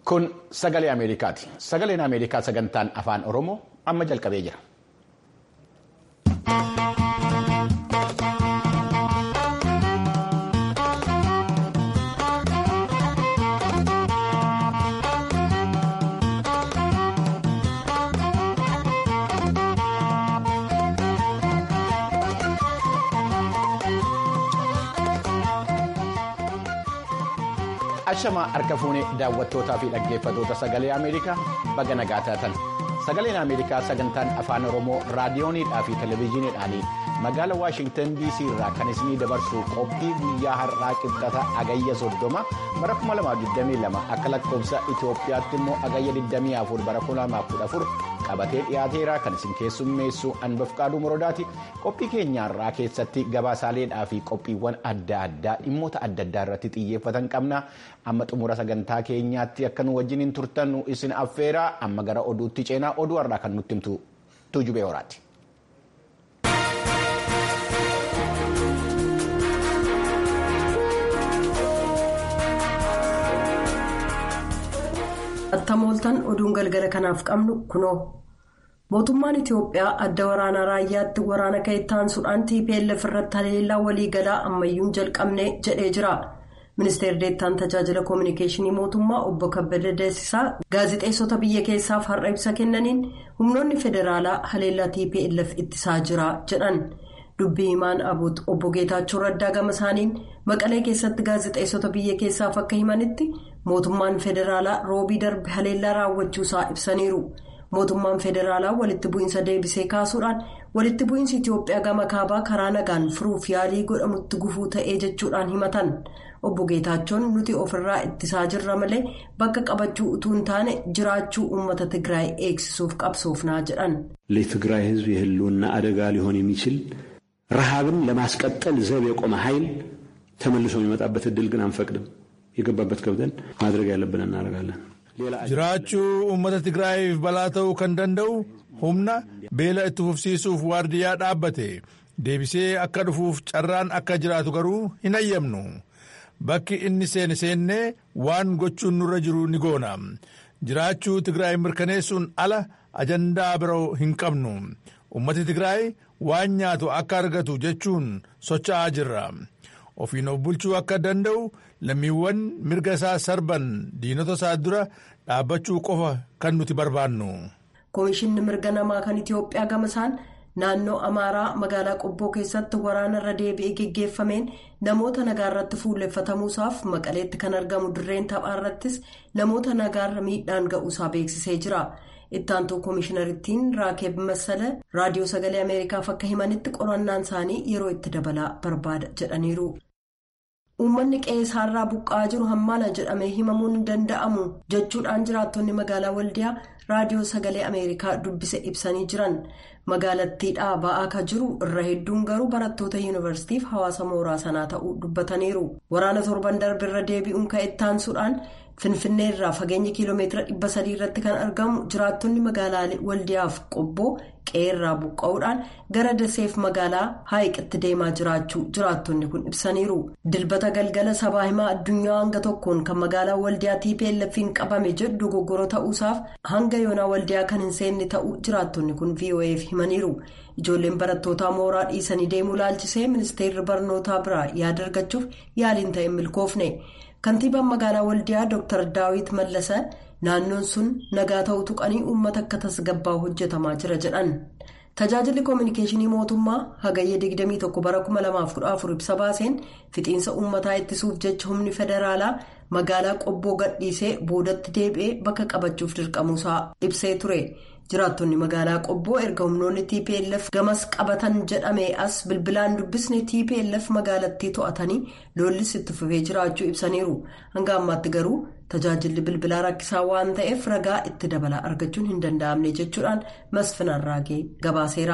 Kun sagalee Ameerikaati. Sagaleen Ameerikaa sagantaan afaan Oromoo amma jalqabee jira. Ashamaa harka fuunee daawwattootaa fi dhaggeeffatoota sagalee Ameerikaa baga nagaa taatan. Sagaleen Ameerikaa sagantaan afaan Oromoo raadiyooniidhaa fi televezyiiniidhaan magaala Waashingtan DC irraa kan isinii dabarsu qophii guyyaa har'aa qibxata agayya soddoma bara 2022 akka lakkoofsa Itoophiyaatti immoo agayya 24 bara 2014 qabatee dhiyaateera kan isin keessummeessu Anbafqaaduu Morodaati. Qophii keenyaarraa keessatti gabaasaaleedhaa fi qophiiwwan adda addaa dhimmoota adda addaa irratti xiyyeeffatan qabna. Amma xumura sagantaa keenyaatti akka nu wajjin turtan isin affeera amma gara oduutti ceenaa oduu har'aa kan nutti himtu tuujubee horaati. Attamooltan oduun galgala kanaaf qabnu kunoo. Mootummaan Itiyoophiyaa adda waraanaa raayyaatti waraana ka'e taansuudhaan TPLF irratti haleellaa waliigalaa ammayyuun jalqabne jedhee jira. Ministeerri deettaan tajaajila koominikeeshinii mootummaa obbo Kabbada Deessisaa gaazexeessota biyya keessaaf har'a ibsa kennaniin humnoonni federaalaa haleellaa TPLF ittisaa jira jedhan. Dubbii himaan abuut obbo Geetaachoo Raddaa gama isaaniin maqalee keessatti gaazexeessota biyya keessaaf akka himanitti mootummaan federaalaa roobii darbe haleellaa raawwachuusaa ibsaniiru. Mootummaan federaalaa walitti bu'iinsa deebisee kaasuudhaan walitti bu'iinsi Itiyoophiyaa gama kaabaa karaa nagaan furuuf yaalii godhamutti gufuu ta'ee jechuudhaan himatan. Obbo Geetaachoon nuti ofirraa ittisaa jirra malee bakka qabachuu utuu hin taane jiraachuu uummata Tigraay eegsisuuf qabsoofnaa jedhan. ለትግራይ ሕዝብ የህልውና አደጋ ሊሆን የሚችል ረሃብን ለማስቀጠል ዘብ የቆመ ኃይል ተመልሶ የሚመጣበት እድል ግን አንፈቅድም። የገባበት ገብተን ማድረግ ያለብን እናደርጋለን። jiraachuu uummata tigraayiif balaa ta'uu kan danda'u humna beela itti fufsiisuuf waardiyyaa dhaabbate deebisee akka dhufuuf carraan akka jiraatu garuu hin hayyamnu bakki inni seene seennee waan gochuun nurra jiru ni goona jiraachuu tigraay mirkaneessuun ala ajandaa biroo hin qabnu uummati tigraay waan nyaatu akka argatu jechuun socho'aa jirra ofiin of bulchuu akka danda'u lammiiwwan mirga isaa sarban diinota isaa dura dhaabbachuu qofa kan nuti barbaannu. Komishinni mirga namaa kan Itiyoophiyaa gama isaan naannoo Amaaraa magaalaa Qobboo keessatti waraana irra deebi'ee geggeeffameen namoota nagaa irratti fuulleffatamuusaaf maqaleetti kan argamu dirreen taphaa irrattis namoota nagaarra miidhaan ga'uusaa beeksisee jira. Ittaantuu komishinariittiin Raakeeb Massala raadiyoo sagalee Ameerikaaf akka himanitti qorannaan isaanii yeroo itti dabalaa barbaada jedhaniiru. Uummanni qe'ee isaarraa buqqa'aa jiru hammaana jedhamee himamuun hin danda'amu jechuudhaan jiraattonni magaalaa Waldiyaa raadiyoo sagalee Ameerikaa dubbise ibsanii jiran. Magaalattiidhaa ba'aa ka jiru irra hedduun garuu barattoota yuunivarsiitiif hawaasa mooraa sanaa ta'uu dubbataniiru. Waraana torban darbe irra deebi'uun ka'e taansuudhaan Finfinnee irraa fageenya kiiloomeetira dhibba sadii irratti kan argamu jiraattonni magaalaa Waldiyaaf qobboo qe'eerraa buqqa'uudhaan gara daseef magaalaa haayiqitti deemaa jiraachuu jiraattonni kun ibsaniiru. Dilbata galgala sabaa himaa addunyaa hanga tokkoon kan magaalaa Waldiyaa TPLF'n qabame jedhu dogoggora ta'uusaaf hanga yoonaa Waldiyaa kan hin seenne ta'uu jiraattonni kun VOA'f himaniiru. Ijoolleen barattootaa mooraa dhiisanii deemuu laalchisee ministeerri barnootaa biraa yaada argachuuf yaaliin ta'e milkoofne. Kantiibaan magaalaa Waldiyaa Dr. Daawit Mallasa naannoon sun nagaa ta'uu tuqanii uummata akka tasgabbaa'u hojjetamaa jira jedhan. Tajaajilli koominikeeshinii mootummaa hagayya 21 bara 2014 ibsa baaseen fixiinsa uummataa ittisuuf jecha humni federaalaa magaalaa qobboo gadhiisee boodatti deebi'ee bakka qabachuuf dirqamuusaa ibsee ture. Jiraattonni magaalaa qobboo erga humnoonni TPLF gamas qabatan jedhame as bilbilaan dubbisne TPLF magaalattii to'atanii loollis itti fufee jiraachuu ibsaniiru. Hanga ammaatti garuu tajaajilli bilbilaa rakkisaa waan ta'eef ragaa itti dabalaa argachuun hin danda'amne jechuudhaan masfinaan raagee gabaaseera.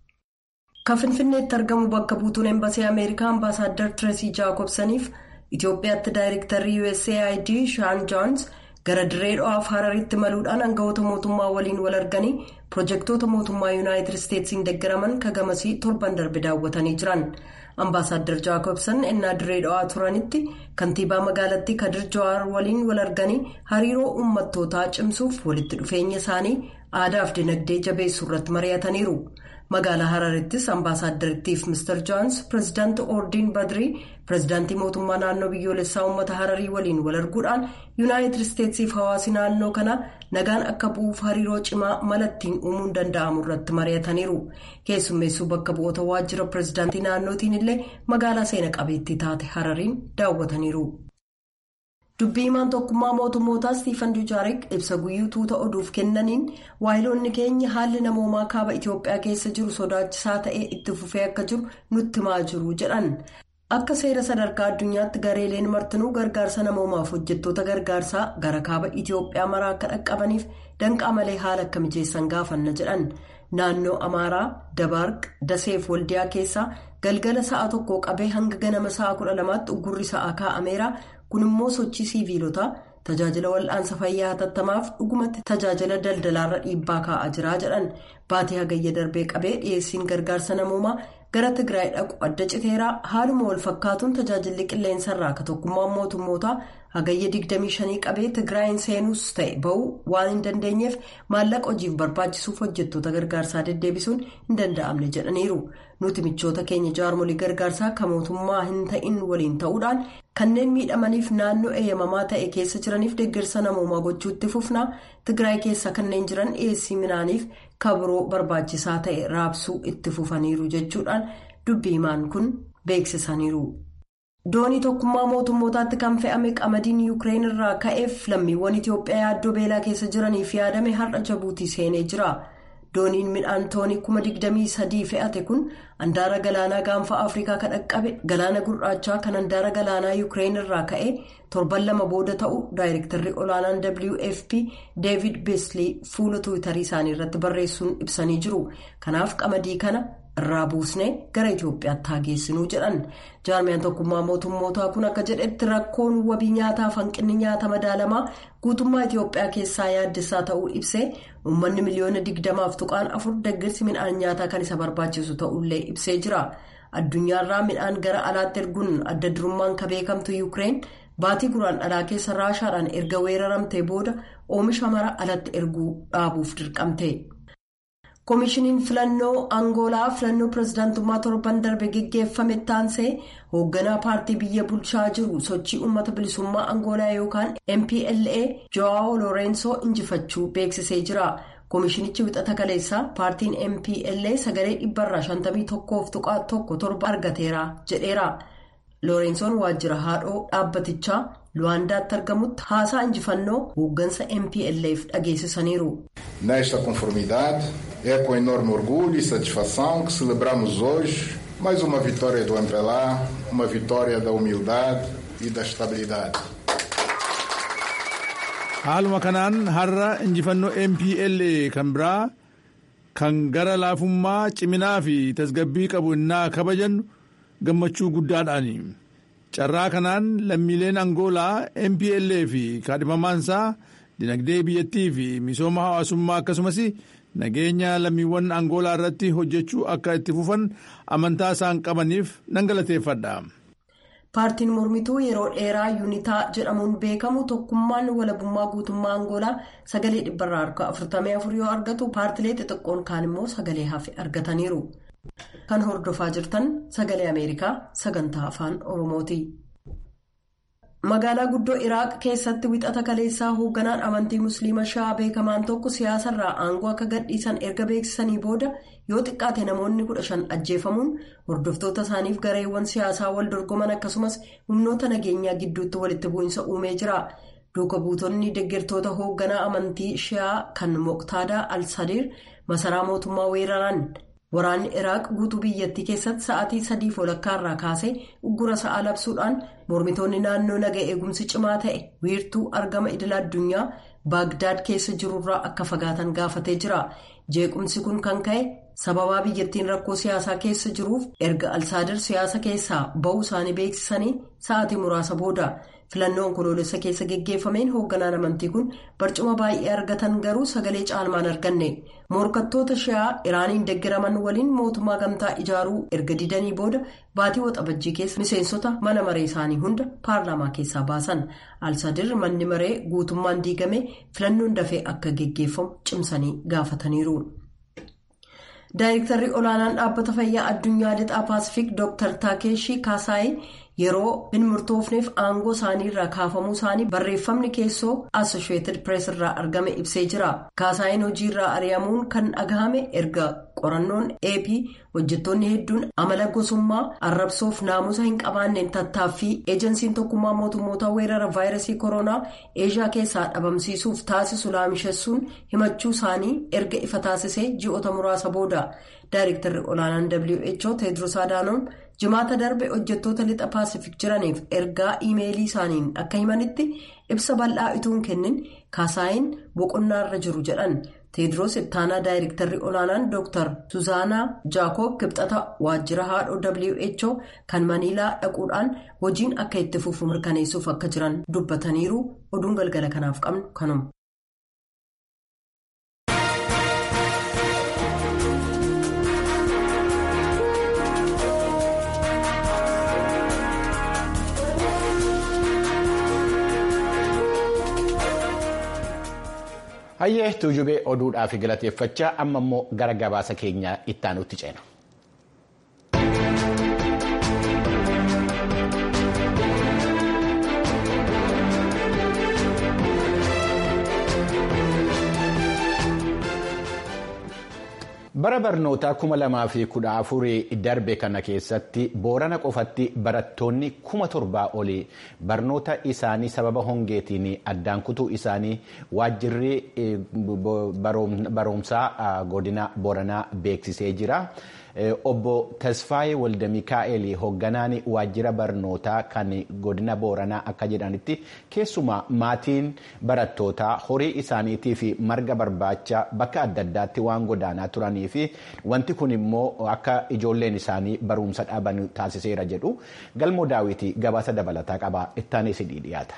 Kan Finfinneetti argamu bakka buutuun Embasii Ameerikaa Ambaasaadder Tireesii Jaakobsaniif Itoophiyaatti Daayirektarri USAID Shaan Joons. gara dirree dho'aaf hararitti maluudhaan aangawoota mootummaa waliin wal arganii pirojektoota mootummaa yuunaayitid isteetsiin deeggaraman kagamasii torban darbe daawwatanii jiran Ambaasaadder Jaakobsan ennaa dirree dhawaa turanitti kantiibaa magaalattii Kadir Jawaar waliin wal arganii hariiroo uummattootaa cimsuuf walitti dhufeenya isaanii aadaaf dinagdee jabeessuu irratti mari'ataniiru. Magaalaa Hararittis ambaasaaddarittiif Mr. Joons pireezidaantii Oordiin Badrii pireezidaantii mootummaa naannoo biyyoolessaa uummata Hararii waliin wal arguudhaan yuunaayitid isteetsiif hawaasi naannoo kanaa nagaan akka bu'uuf hariiroo cimaa malattiin uumuun danda'amu irratti mari'ataniiru. Keessummeessuu bakka bu'oota waajjira pireezidaantii naannootiin illee magaalaa seena qabeettii taate Harariin daawwataniiru. dubbii himaan tokkummaa mootummootaa Stiifan Dujaarik ibsa guyyuu tuuta oduuf kennaniin waayiloonni keenya haalli namoomaa kaaba Itoophiyaa keessa jiru sodaachisaa ta'ee itti fufee akka jiru nutti himaa jiru jedhan. Akka seera sadarkaa addunyaatti gareeleen martinuu gargaarsa namoomaaf hojjettoota gargaarsaa gara kaaba Itoophiyaa maraa akka dhaqqabaniif danqaa malee haala akka mijeessan gaafanna jedhan. Naannoo Amaaraa, Dabaarq, Daseef Waldiyaa keessaa galgala sa'a tokkoo qabee hanga ganama sa'a kudha lamaatti uggurri sa'aa kaa'ameera. kun immoo sochii siiviilotaa tajaajila wal'aansa fayyaa hatattamaaf dhugumatti tajaajila daldalaarra dhiibbaa kaa'aa jira jedhan baatii hagayya darbee qabee dhiyeessiin gargaarsa namoomaa gara tigraay dhaqu adda citeeraa haaluma wal fakkaatuun tajaajilli qilleensarraa akka tokkummaan mootummootaa hagayya 25 qabee tigraayin seenuus ta'e ba'uu waan hin dandeenyeef maallaqa hojiif barbaachisuuf hojjettoota gargaarsaa deddeebisuun hin danda'amne jedhaniiru nuti michoota keenya jaarmolii gargaarsaa kan mootummaa hin ta'in waliin ta'uudhaan kanneen miidhamaniif naannoo eeyyamamaa ta'e keessa jiraniif deeggarsa namoomaa gochuutti fufnaa tigraay keessa kanneen jiran dhiyeessii midhaaniif kabiroo barbaachisaa ta'e raabsuu itti fufaniiru jechuudhaan dubbii himaan kun beeksisaniiru. doonii tokkummaa mootummootaatti kan fe'ame qamadiin yuukireen irraa ka'eef lammiiwwan itiyoophiyaa yaaddoo beelaa keessa jiraniif yaadame har'a jabuutii seenee jira. dooniin midhaan toonii kuma digdamii sadii fe'ate kun handaara galaanaa gaanfa afrikaa kan dhaqqabe galaana gurraachaa kan handaara galaanaa yuukireen irraa ka'e torban lama booda ta'u daayirektarri olaanaan wfp deevid beeslii fuula tuwitarii isaanii irratti barreessuun ibsanii jiru kanaaf qamadii kana irraa buusnee gara itiyoophiyaatti haa geessinuu jedhan jaarmiyaan tokkummaa mootummootaa kun akka jedhetti rakkoon wabii nyaataaf hanqinni nyaata madaalamaa guutummaa itiyoophiyaa keessaa yaaddessaa ta'uu ibsee uummanni miliyoona digdamaaf tuqaan afur deeggarsi midhaan nyaataa kan isa barbaachisu ta'ullee ibsee jira addunyaarraa midhaan gara alaatti erguun adda durummaan ka beekamtu yuukireen baatii guraandhalaa keessa raashaadhaan erga weeraramtee booda oomisha mara alatti erguu dhaabuuf dirqamte. koomishiniin filannoo angoolaa filannoo pireezidaantummaa torban darbe geggeeffame taansee hoogganaa paartii biyya bulchaa jiru sochii uummata bilisummaa angoolaa yookaan mpla jo'aawo loorensoo injifachuu beeksisee jira koomishinichi wixata kaleessaa paartiin mpla sagalee dhibbarraa 51 tuqaa tokko torba argateera jedheera loorensoon waajjira haadhoo dhaabbatichaa luwaandaatti argamutti haasaa injifannoo hooggansa mpleef dhageessisaniiru. Nesta conformidade, é com enorme orgulho e satisfação que celebramos hoje mais uma vitória do MPLA, uma vitória da humildade e da estabilidade. Haaluma kanaan har'a injifannoo MPLA kan biraa kan gara laafummaa ciminaa fi tasgabbii qabu innaa kabajannu gammachuu guddaadhaani. Carraa kanaan lammiileen Angoolaa MPLA fi kaadhimamaansaa dinagdee biyyattii fi misooma hawaasummaa akkasumas nageenya lammiiwwan Angoolaa irratti hojjechuu akka itti fufan amantaa isaan qabaniif nan galateeffadha. paartiin mormituu yeroo dheeraa yuunitaa jedhamuun beekamu tokkummaan walabummaa guutummaa angoolaa sagalee dhibbarraa harka 44 yoo argatu paartilee xixiqqoon kaan immoo sagalee hafe argataniiru. kan hordofaa jirtan sagalee ameerikaa sagantaa afaan oromooti. magaalaa guddoo iraaq keessatti wixata kaleessaa hoogganaan amantii musliima sha'aa beekamaan tokko siyaasarraa aangoo akka gadhiisan erga beeksisanii booda yoo xiqqaate namoonni kudha shan ajjeefamuun hordoftoota isaaniif gareewwan siyaasaa wal dorgoman akkasumas humnoota nageenyaa gidduutti walitti bu'iinsa uumee jira duuka buutonni deeggartoota hoogganaa amantii sha'aa kan moqtaadaa al-sadiir masaraa mootummaa weeraran. waraanni iraaq guutuu biyyattii keessatti sa'aatii sadiif walakkaarraa kaasee uggura sa'aa labsuudhaan mormitoonni naannoo naga eegumsi cimaa ta'e wiirtuu argama idila addunyaa baagdaad keessa jirurraa akka fagaatan gaafatee jira jeequmsi kun kan ka'e sababaa biyyattiin rakkoo siyaasaa keessa jiruuf erga alsaadir siyaasa keessaa ba'uu isaanii beeksisanii sa'aatii muraasa booda filannoo onkoloolessa keessa geggeeffameen hoogganaan amantii kun barcuma baay'ee argatan garuu sagalee caalmaan arganne morkattoota shi'aa iraaniin deeggaraman waliin mootummaa gamtaa ijaaruu erga didanii booda baatii waxabajjii keessa miseensota mana maree isaanii hunda paarlaamaa keessaa baasan alsadir manni maree guutummaan diigame filannoon dafee akka geggeeffamu cimsanii gaafataniiru. daayirektarri olaanaan dhaabbata fayyaa addunyaa lixaa paasifik dr taakeeshii kaasaayii yeroo hin murtoofneef aangoo isaanii irraa kaafamuu isaanii barreeffamni keessoo assosheetid pirees irraa argame ibsee jira kaasaayiin hojii irraa ari'amuun kan dhagahame erga qorannoon ap hojjettoonni hedduun amala gosummaa arrabsoof naamusa hin qabaanneen tattaaffii eejensiin tokkummaa mootummoota weerara vaayirasii koronaa eeshiyaa keessaa dhabamsiisuuf taasisu laamishessuun himachuu isaanii erga ifa taasisee ji'oota muraasa booda daayirektarri olaanaan who teedros adaanoom jimaata darbe hojjettoota lixa paasifik jiraniif ergaa iimeelii isaaniin akka himanitti ibsa bal'aa ituun kennin kaasaayin boqonnaarra jiru jedhan teedros ittaanaa daayirektarri olaanaan dr suzaanaa jaakoob kibxata waajjira haadhoo who kan maniilaa dhaquudhaan hojiin akka itti fufu mirkaneessuuf akka jiran dubbataniiru oduun galgala kanaaf qabnu kanuma. hayyee tuujubee oduudhaaf galateeffachaa amma immoo gara gabaasa keenyaa ittaanutti ceena. bara barnootaa kuma lamaa fi kudha afurii darbe kana keessatti boorana qofatti barattoonni kuma torbaa olii barnoota isaanii sababa hongeetiin addaan kutuu isaanii waajjirri barumsaa godina booranaa beeksisee jira. obbo tasfaayee walda mikaa'el hoogganaan waajjira barnootaa kan godina booranaa akka jedhanitti keessumaa maatiin barattootaa horii isaaniitii fi marga barbaacha bakka adda addaatti waan godaanaa turanii fi wanti kun immoo akka ijoolleen isaanii barumsa dhaban taasiseera jedhu galmoo daawwitii gabaasa dabalataa qaba ittaanee sidii dhiyaata.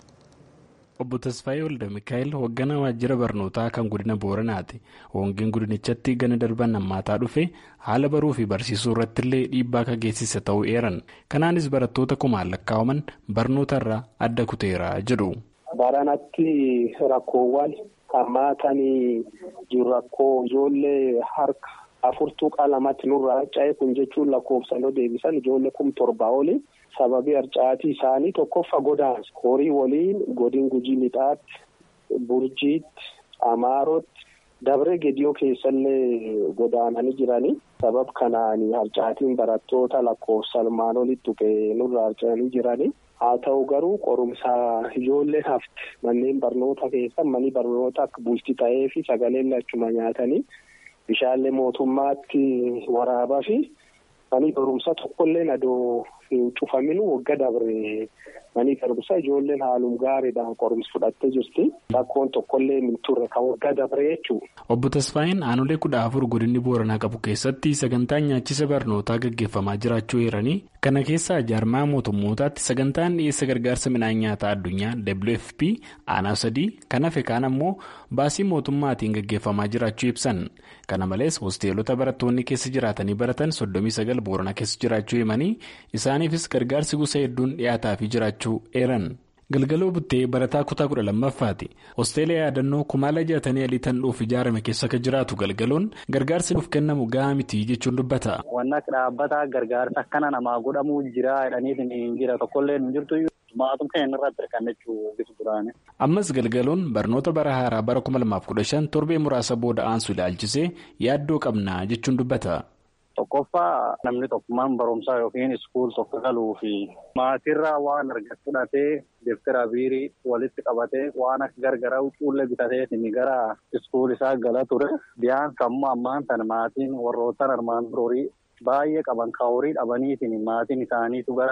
obbo Tasfaayee Walda Mikaa'el hoogganaa waajjira barnootaa kan godina Booranaati. Hongeen godinichatti gana darban hammaataa dhufe haala baruu fi barsiisuu irratti illee dhiibbaa akka geessise ta'uu eeran. Kanaanis barattoota kumaan lakkaa'aman barnoota irraa adda kuteera jedhu. Baranatti rakkoowwan hammaatanii jiru rakkoo ijoollee harka afurtuu qalamatti nurraa harca'e kun jechuun lakkoofsanoo deebisan ijoollee kum torbaa oli. sababii harcaatii isaanii tokkoffa godaansa horii waliin godin gujii lixaatti burjiitti amaarotti dabree gediyoo keessallee godaananii jiranii sabab kanaan harcaatiin barattoota lakkoofsa armaan olitti tuqee nurra harca'anii jiranii haa ta'u garuu qorumsa ijoolleen hafte manneen barnoota keessa manni barnoota akka bulti ta'ee fi sagaleen lachuma nyaatanii bishaanlee mootummaatti waraabaa fi manii barumsa tokkollee nadoo hin cufaminuu wagga dabre manii barumsa ijoolleen haalum gaariidhaan qorumsa fudhattee jirti rakkoon tokkollee hin turre kan wagga dabre jechuudha. Obbo Tasfaayeen aanolee kudha afur godinni Booranaa qabu keessatti sagantaan nyaachisa barnootaa gaggeeffamaa jiraachuu eeranii kana keessaa jaarmaa mootummootaatti sagantaan dhiyeessa gargaarsa midhaan nyaataa addunyaa WFP aanaa sadii kan hafe kaan ammoo baasii mootummaatiin gaggeeffamaa jiraachuu ibsan kana malees hosteelota barattoonni keessa jiraatanii baratan soddomii sagal Booranaa keessa jiraachuu himanii isaaniifis gargaarsi gosa hedduun dhiyaataafii jiraachuu eeran. galgaloo buttee barataa kutaa kudha lammaffaati hosteela yaadannoo kumaala jaatanii alii tan dhuuf ijaarame keessa akka jiraatu galgaloon gargaarsi nuuf kennamu gahaa miti jechuun dubbata. wanna dhaabbata gargaarsa akkana namaa godhamuu jira jedhaniitiin hin jira tokkollee hin jirtu maatum kan inni irratti hirkannechuu bitu duraani. ammas galgaloon barnoota bara haaraa bara kuma lamaaf kudha shan torbee muraasa booda aansu ilaalchisee yaaddoo qabna jechuun dubbata. Tokkoffaa namni tokkummaan barumsaa yookiin iskuul tokko galuu fi maatirraa waan argatu fudhatee deeftira biirii walitti qabatee waan akka gargaraa cuullee bitateetiin gara iskuul isaa gala ture. Biyaan sammuu ammaan sana maatiin warroottan armaan horii baay'ee qaban ka horii dhabaniitiin maatiin isaaniitu gara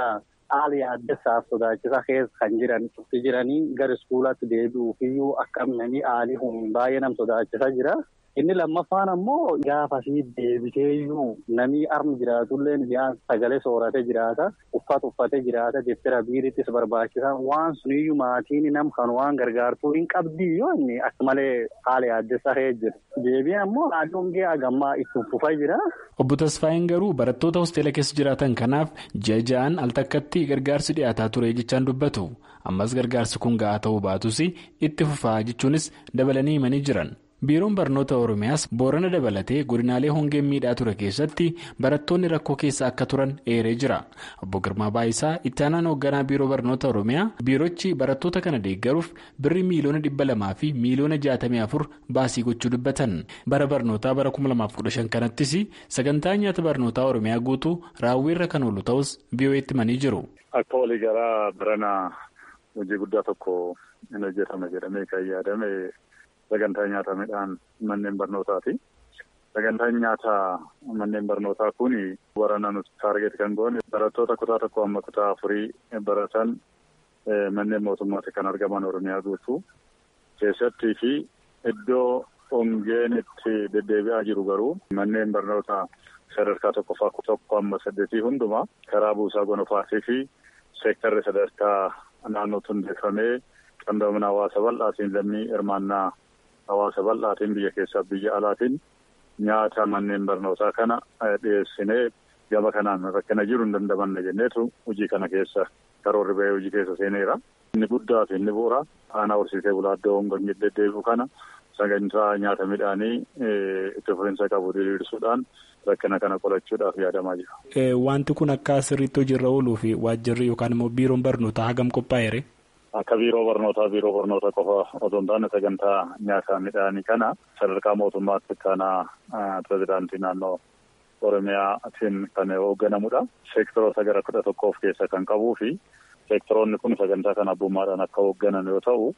haala yaaddessaaf sodaachisaa keessa kan jiran cufti jiranii gara iskuulaatti deebi'uufiyyuu akkamnanii haalii humni baay'ee nam sodaachisaa jira. Inni lammaffaan ammoo gaafasii deebiteeyyuu namni armi jiraatullee biyyaa sagalee sooratee jiraata. Uffata uffatee jiraata. Deeftera biirittis barbaachisaa. Waan suniyyuu maatiin nam kan waan gargaartuu hin qabdi yoo inni akka malee haala yaaddessaa jira. Deebiin ammoo naannoon gahee hagammaa itti fufaa jira. Obbo Tasfaayin garuu barattoota hosteela keessa jiraatan kanaaf ji'a ja'aan al takkatti gargaarsi dhiyaataa ture jechaan dubbatu. Ammas gargaarsi kun ga'aa ta'uu baatus itti fufaa jechuunis dabalanii himanii jiran. biiroon barnoota oromiyaas boorana dabalatee godinaalee hongeen miidhaa ture keessatti barattoonni rakkoo keessa akka turan eeree jira obbo girmaa baayisaa itti aanaan hoogganaa biiroo barnoota oromiyaa biirochi barattoota kana deeggaruuf birri miiliyoona dhibba lamaa fi miiliyoona jaatamii afur baasii gochuu dubbatan bara barnootaa bara 2015 kanattis sagantaa nyaata barnootaa oromiyaa guutuu raawwiirra kan oolu ta'us biyyoo'eetti himanii jiru. akka waliigalaa barana hojii guddaa tokko hin hojjetame jedhamee kan yaadame. Sagantaa nyaata midhaan manneen barnootaati. Sagantaan nyaata manneen barnootaa kun warana nuti taargeet kan goone barattoota kutaa tokko amma kutaa afurii baratan manneen mootummaatti kan argaman Oromiyaa guutuu keessattii fi iddoo hongeen itti deddeebi'aa jiru garuu manneen barnootaa sadarkaa tokkoffaa tokko amma saddeetii hundumaa karaa buusaa gonofaatii fi seektarri sadarkaa naannootti hundeeffamee qindoomina hawaasa bal'aatiin lammii hirmaannaa. Hawaasa bal'aatiin biyya keessaa biyya alaatiin nyaata manneen barnootaa kana dhiyeessinee gama kanaan rakkina jiru hin dandamanne jenneetu hojii kana keessa karoorri bahee hojii keessa seeneera. Inni guddaa fi inni bu'uura aanaa horsiisee bulaa iddoo hongoon deddeebi'u kana sagantaa nyaata midhaanii itti fufiinsa qabu diriirsuudhaan rakkina kana qolachuudhaaf yaadamaa jira. Wanti kun akka sirriitti hojiirra ooluu fi waajjirri yookaan immoo biiroon barnootaa hagam qophaa'eere? Akka biiroo barnootaa biiroo barnoota qofa otoo hin taane sagantaa nyaata midhaanii kana sadarkaa mootummaatti kanaa pirezidaantii naannoo Oromiyaatiin kan hoogganamudha. Seektoroota gara kudha tokko of keessa kan qabuu fi seektoroonni kun sagantaa kana abbummaadhaan akka hoogganan yoo ta'u,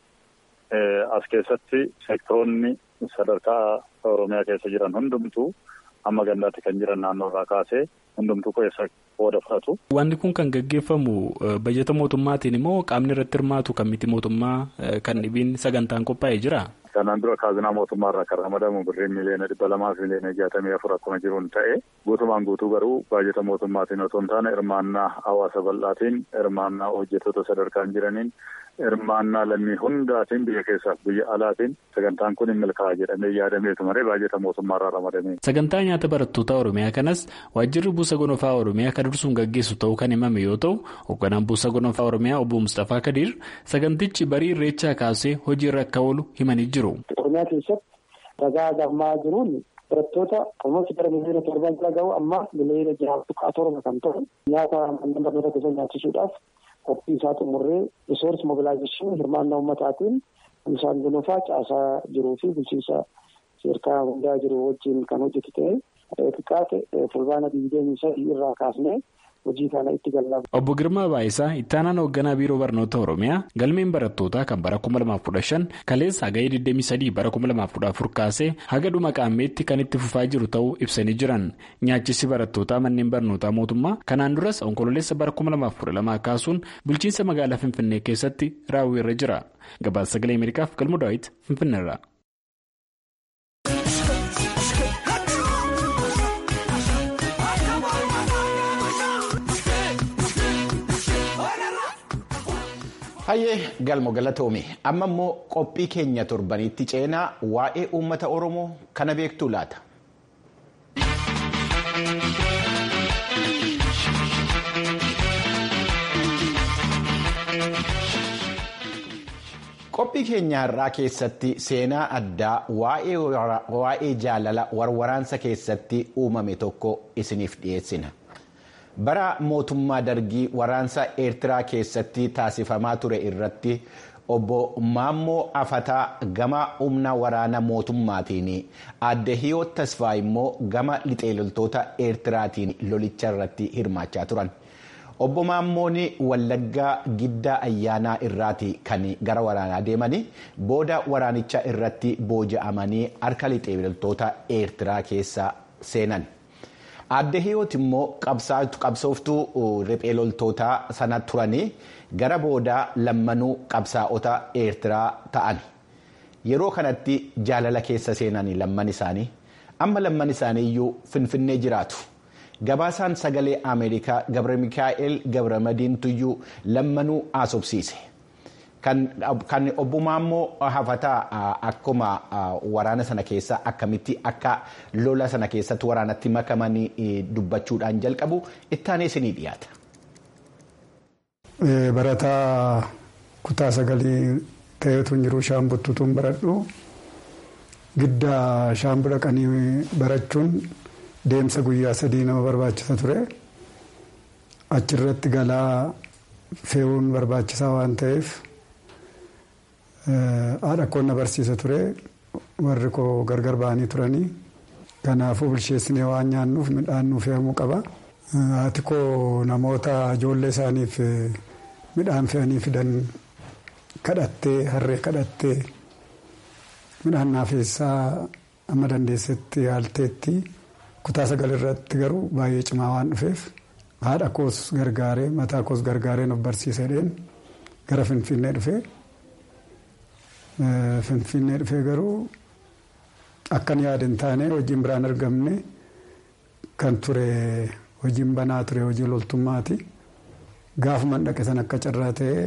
as keessatti seektoroonni sadarkaa Oromiyaa keessa jiran hundumtuu amma gandaatti kan jiran naannoo irraa kaasee hundumtuu keessa qooda fudhatu. Wanti kun kan gaggeeffamu bajeta mootummaatiin immoo qaamni irratti hirmaatu kan miti mootummaa kan dhibiin sagantaan qophaa'ee jira. Kanaan dura kaazinaa mootummaa irraa kan ramadamu birriin miliyoona dhibba lamaa fi miliyoona jaatamii afur akkuma jiruun ta'e guutumaan guutuu garuu baajeta mootummaatiin otoo hin taane hirmaannaa hawaasa bal'aatiin hirmaannaa hojjettoota sadarkaan jiraniin hirmaannaa lammii hundaatiin biyya keessaaf biyya alaatiin sagantaan kun hin milkaa'a jedhamee yaadameetu malee baajeta mootummaa irraa ramadamee. Sagantaa nyaata barattoota Oromiyaa kanas waajjirri buusa gonofaa Oromiyaa kan dursuun gaggeessu ta'uu kan himame yoo ta'u hoogganaan buusa gonofaa Oromiyaa obbo Mustafaa Kadiir sagantichi barii irreechaa kaasee hojiirra akka oolu himanii jiru. Oromiyaa keessatti ragaa gammaa jiruun barattoota almooti gara miliyoona torban jala gahu amma miliyoona jaha tuqaa torba kan ta'u nyaata manneen barnoota keessa nyaachisuudhaaf qophii isaa xumurree risoorsi mobilaayizeeshinii hirmaannaa ummataatiin bishaan gonofaa caasaa jiruu fi bulchiinsa seerkaa hundaa jiru wajjin kan hojjetu ta'e xiqqaate fulbaana digdamii sadii irraa kaasnee hojii kana itti gallaaf. Obbo Girmaa Baayisaa itti aanaan hoogganaa biiroo barnoota Oromiyaa galmeen barattootaa kan bara 2015 kaleessa hagayee 23 bara 2014 kaasee haga dhuma qaammeetti kan itti fufaa jiru ta'uu ibsanii jiran nyaachisi barattootaa manneen barnootaa mootummaa kanaan duras onkololeessa bara 2012 kaasuun bulchiinsa magaalaa Finfinnee keessatti raawwiirra jira gabaasa sagalee Ameerikaaf galmoo daawwiti Finfinneerra. Hayyee galmo galatoome amma immoo qophii keenya torbanitti ceenaa waa'ee uummata oromoo kana beektuu laata. qophii keenya irraa keessatti seenaa addaa waa'ee jaalala warwaraansa keessatti uumame tokko isiniif dhiyeessina. bara mootummaa dargii waraansa eertiraa keessatti taasifamaa ture irratti obbo Maammoo Afataa gama humna waraana mootummaatiin adde hiyoo tasfaa immoo gama lixeeloltoota eertiraatiin lolicha irratti hirmaachaa turan. Obbo Maammoon Wallaggaa giddaa ayyaanaa irraati kan gara waraanaa deemanii booda waraanicha irratti booji'amanii harka lixeeloltoota eertiraa keessa seenan. Aadde Hiyoot immoo qabsooftuu riphee loltootaa sana turanii gara boodaa lammanuu qabsaa'ota Eertiraa ta'an. Yeroo kanatti jaalala keessa seenanii lamman isaanii amma lamman isaanii iyyuu finfinnee jiraatu. Gabaasaan sagalee Ameerikaa Gabra Mikaa'el Gabra Madiintuyyuu lammanuu haasofsiise. Kan obbumaa immoo hafataa akkuma waraana sana keessa akkamitti akka lola sana keessatti waraanatti makamanii dubbachuudhaan jalqabu ittaanee isinii dhiyaata. Barataa kutaa sagalii ta'eetu hin jiru shaambuttuutuun baradhu giddaa shaambuu dhaqanii barachuun deemsa guyyaa sadii nama barbaachisa ture achirratti galaa fe'uun barbaachisaa waan ta'eef. haadha koo na barsiisa ture warri koo gargar ba'anii turanii kanaafuu bilcheessinee waan nyaannuuf midhaan nuuf fe'amuu qaba. Haati koo namoota ijoollee isaaniif midhaan fe'anii fidan kadhattee harree kadhattee midhaan naafeessaa amma dandeessetti yaalteetti kutaa sagal irratti garuu baay'ee cimaa waan dhufeef haadha koos gargaaree mataa koos gargaaree nuuf barsiisadheen gara finfinnee dhufee. Finfinnee dhufee garuu akkan yaadin taane hojiin biraan argamne kan ture hojiin banaa ture hojii loltummaati. Gaafuman dhaqe san akka carraa ta'ee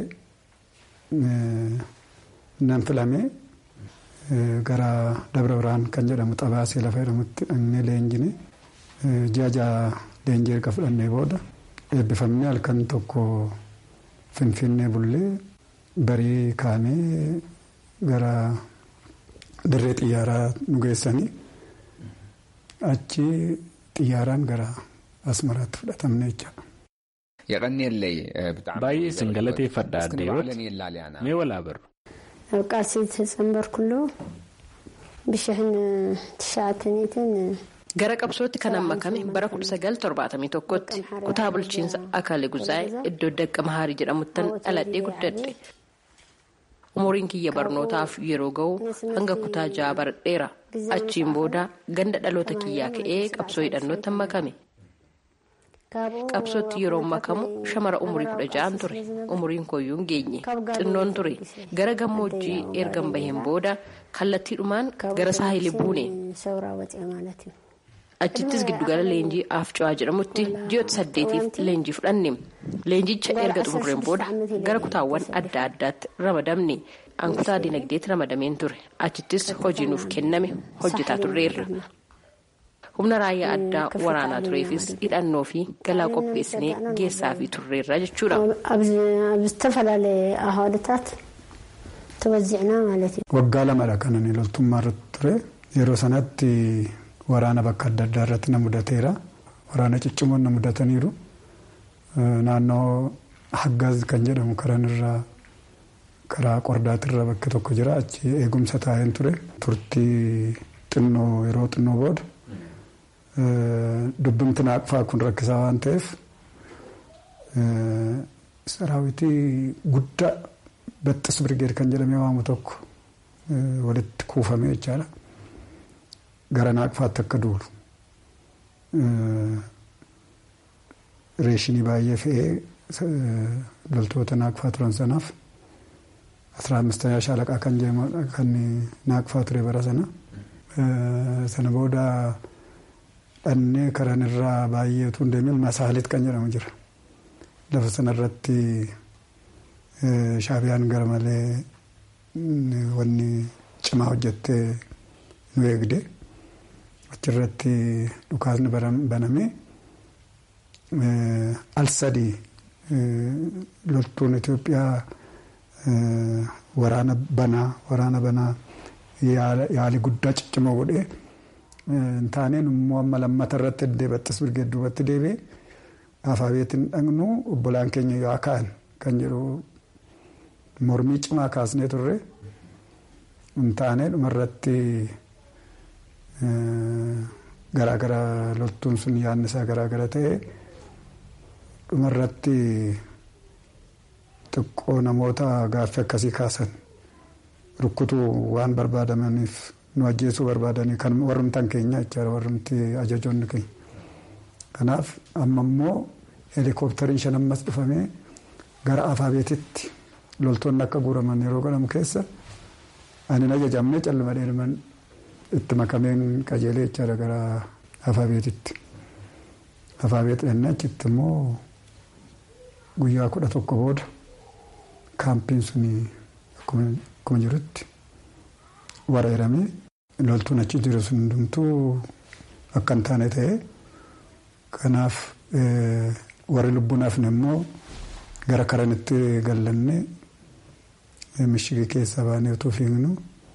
nan filame gara Dabra Biraan kan jedhamu xabaasee lafa jedhamutti dhaqnee leenjine ji'a ja'a leenjii erga fudhannee booda eebbifamnee halkan tokko Finfinnee bullee barii kaamee. gara dirree xiyyaaraa nu geessanii achi xiyyaaraan gara asmaraatti fudhatamne jechaadha. baay'ee isin galateeffadha addeeroot mee walaa barru. ቃልሲ ተጸንበርኩሎ ብሽሕን ትሽዓተኒትን gara qabsootti kan makame bara 1971tti kutaa bulchiinsa akaalee guzaa'ee iddoo dakka mahaarii jedhamuttan dhaladhee guddadhe. umuriin kiyya barnootaaf yeroo ga'u hanga kutaa ja'a baradheera achiin booda ganda dhaloota kiyyaa ka'ee qabsoo hidhannootti makame qabsootti yeroo makamu shamara umurii kudha ja'an ture umuriin kooyyuu hin geenye xinnoon ture gara gammoojjii ergan baheen booda kallattiidhumaan gara saahilii buune achittis giddugala leenjii afcawaa jedhamutti ji'oota saddeetiif leenjii fudhanne leenjicha erga xumureen booda gara kutaawwan adda addaatti ramadamne an kutaa dinagdeetti ramadameen ture achittis hojii nuuf kenname hojjetaa turreerra humna raayyaa addaa waraanaa tureefis hidhannoo fi galaa qopheessinee geessaa fi turreerra jechuudha. ዝተፈላለዩ አህዋልታት ተወዚዕና ማለት እዩ waggaa lamadha kan ani loltummaa irratti ture yeroo sanatti waraana bakka adda addaa irratti na mudateera waraana ciccimoon na mudataniiru naannoo haggaaz kan jedhamu karan irraa karaa qordaatirra bakki tokko jira achi eegumsa taa'een ture turtii xinnoo yeroo xinnoo booda dubbimti naaqfaa kun rakkisaa waan ta'eef saraawitii guddaa baxxis birgeed kan jedhamee waamu tokko walitti kuufamee jechaadha. gara naaqfaatti akka duulu reeshinii baay'ee fe'ee loltoota naaqfaa turan sanaaf asraa ammistayaa shaalaqaa kan jedhamu kan naaqfaa ture bara sana sana booda dhannee karan irraa baay'ee utuu hin deemin masaalit kan jedhamu jira lafa sanarratti shaabiyaan gara malee wanni cimaa hojjettee nu eegde. achirratti dhukaasni baname al sadii loltuun Itoophiyaa waraana banaa waraana banaa yaali guddaa ciccimoo godhee taaneen immoo amma lammata irratti deebattis birgee duubatti deebi'ee afaabeetiin dhaqnu obbolaan keenya yoo ka'an kan jedhu mormii cimaa kaasnee turre taanee dhumarratti. garaagara loltuun sun yaadni isaa garaagara ta'e dhumarratti xiqqoo namoota gaaffii akkasii kaasan rukkutuu waan barbaadamaniif nu ajjeesuu barbaadanii kan warrumtaan keenya jechaadha warrumti ajajoonni keenya Kanaaf amma immoo heelikooptariin shan ammas dhufamee gara afaabeetitti loltoonni akka guuraman yeroo godhamu keessa ani hin ajajamne calluma dheerman itti makameen qajeelee jechaadha gara afaabeetitti. Afaabeet dhannaa achitti immoo guyyaa kudha tokko booda kaampiin sun akkuma jirutti weeraramee loltuun achi jiru sun hundumtuu akka hin taane ta'e kanaaf warri lubbuun hafne immoo gara karanitti gallanne mishigii keessaa baanee utuu fiignu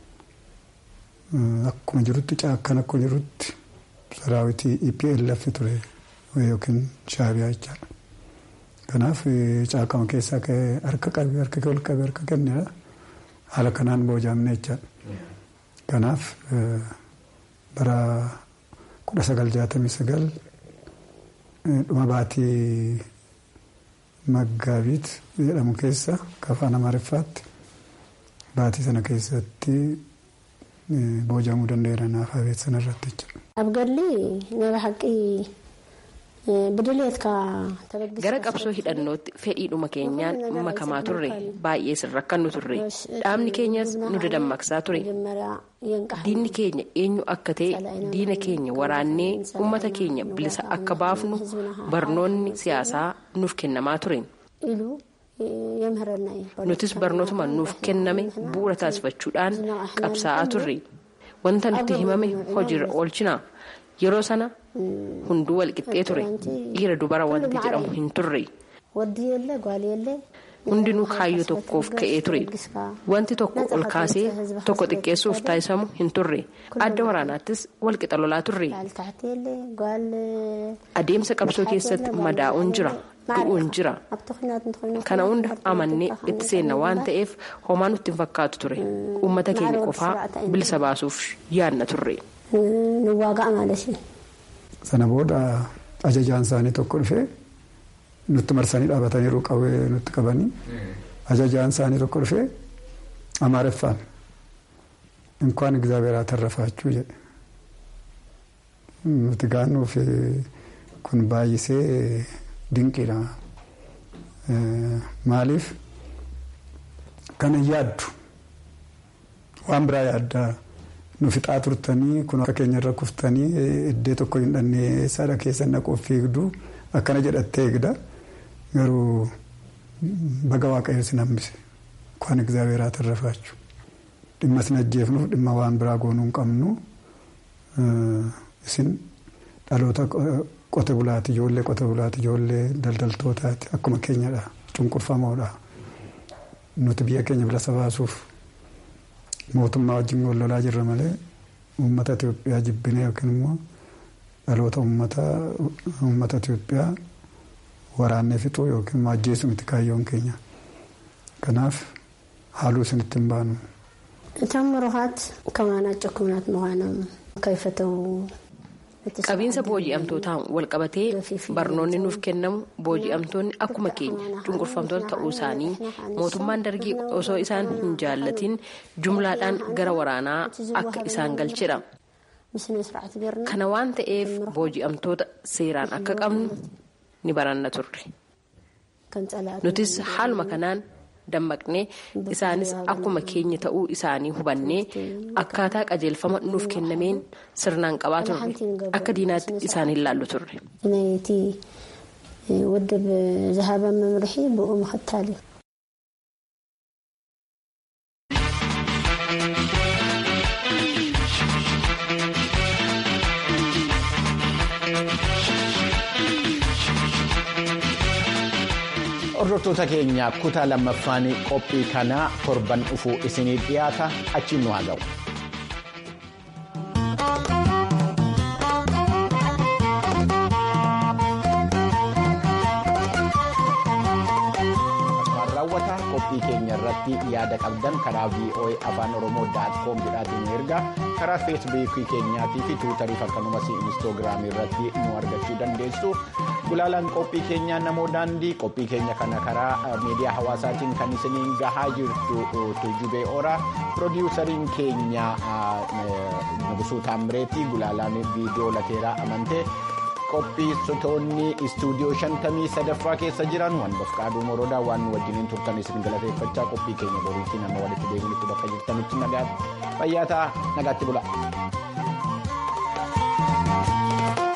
akkuma jirutti caakkan akkuma jirutti saraawitii EPLF ture yookiin shaabiyaa jechaadha. Kanaaf caakama keessaa ka'ee harka qabee harka ol qabee harka kennedha. Haala kanaan boojaamne jechaadha. Kanaaf bara kudha sagal jaatamii sagal dhuma baatii maggaabiit jedhamu keessa afaan amaariffaatti baatii sana keessatti boojamuu danda'eera naaf abeet sana irratti jechuudha. Abgalli nama haqqii Gara qabsoo hidhannootti fedhiidhuma keenyaan makamaa turre baay'ee sirrakkannu turre dhaabni keenyas nu dadammaqsaa ture diinni keenya eenyu akka ta'e diina keenya waraannee uummata keenya bilisa akka baafnu barnoonni siyaasaa nuuf kennamaa ture. nutis barnootuma nuuf kenname bu'uura taasifachuudhaan qabsaa'aa turre wanta nutti himame hojiirra oolchina yeroo sana. hunduu walqixxee ture dhiira dubara wanti jedhamu hin turre hundinuu kaayyoo tokkoof ka'ee ture wanti tokko ol kaasee tokko xiqqeessuuf taasisamu hin turre adda waraanaattis walqixa lolaa turre adeemsa qabsoo keessatti madaa'uun jira du'uun jira kana hunda amannee itti seenna waan ta'eef homaa nutti hin fakkaatu ture uummata keenya qofaa bilisa baasuuf yaadna turre. Sana booda ajajaan isaanii tokko dhufee nutti marsanii dhaabataniiru qawwee nutti qabanii ajajaan isaanii tokko dhufee amaareffaan inkwaan egzaabeer atarrafaachuu jedhe. Nuti gaannuuf kun baay'isee dinqiidha. Maaliif kana yaaddu waan biraa yaaddaa. nu fixaa turtanii kun akka keenyarra kuftanii iddee tokko hin dhannee saadha keessa naquuf fiigdu akkana jedhattee eegda garuu baga waaqayyo sin hambise kwaan egzaabeeraa tarrafaachu dhimma sin ajjeefnuuf dhimma waan biraa goonuu hin qabnu isin dhaloota qote bulaati ijoollee qote bulaati ijoollee daldaltootaati akkuma keenyadha cunqurfamoodha nuti biyya keenya bilisa baasuuf. mootummaa wajjin wal lolaa jirra malee uummata Itoophiyaa jibbinee yookiin immoo dhaloota uummata Itoophiyaa waraannee fixuu yookiin immoo ajjeesuu miti kaayyoon keenya. Kanaaf haaluu isinitti hin baanu. እቶም ምሩኻት ከማናቸው ኩናት ምዃኖም ከይፈተው qabiinsa booji'amtootaan walqabatee barnoonni nuuf kennamu booji'amtoonni akkuma keenya cunqurfamtoota ta'uu isaanii mootummaan dargii osoo isaan hin jaallatin jumlaadhaan gara waraanaa akka isaan galchedha. kana waan ta'eef booji'amtoota seeraan akka qabnu ni baranna turre nutis haaluma kanaan dammaqnee isaanis akkuma keenya ta'uu isaanii hubannee akkaataa qajeelfama nuuf kennameen sirnaan qabaa turre akka diinaatti isaan hin laallu turre. ናይቲ ውድብ ዝሃበ መምርሒ ብኡ ምኽታል እዩ hordoftoota keenya kutaa lammaffaan qophii kanaa torban dhufuu isinii dhiyaata achiin nu haa ga'u. raawwata qophii keenya irratti yaada qabdan karaa voa afaan oromoo daatkoom jedhaatiin ergaa karaa feesbuukii keenyaatii fi tuutarii akkasumas inistoogiraamii irratti nu argachuu dandeessu gulaalaan qophii keenyaa namoo daandii qophii keenya kana karaa miidiyaa hawaasaatiin kan isiniin gahaa jirtu tujubee oraa piroodiwusariin keenya nugusuu taammireetii gulaalaan viidiyoo lateeraa amantee. qophiissitoonni istuudiyoo shantamii sadaffaa keessa jiran waan bafqaaduu moroodaa waan nu wajjiniin turtan isin galateeffachaa qophii keenya boriitiin amma walitti deebinutti bakka jirtanitti nagaatti fayyaa ta'aa nagaatti bula.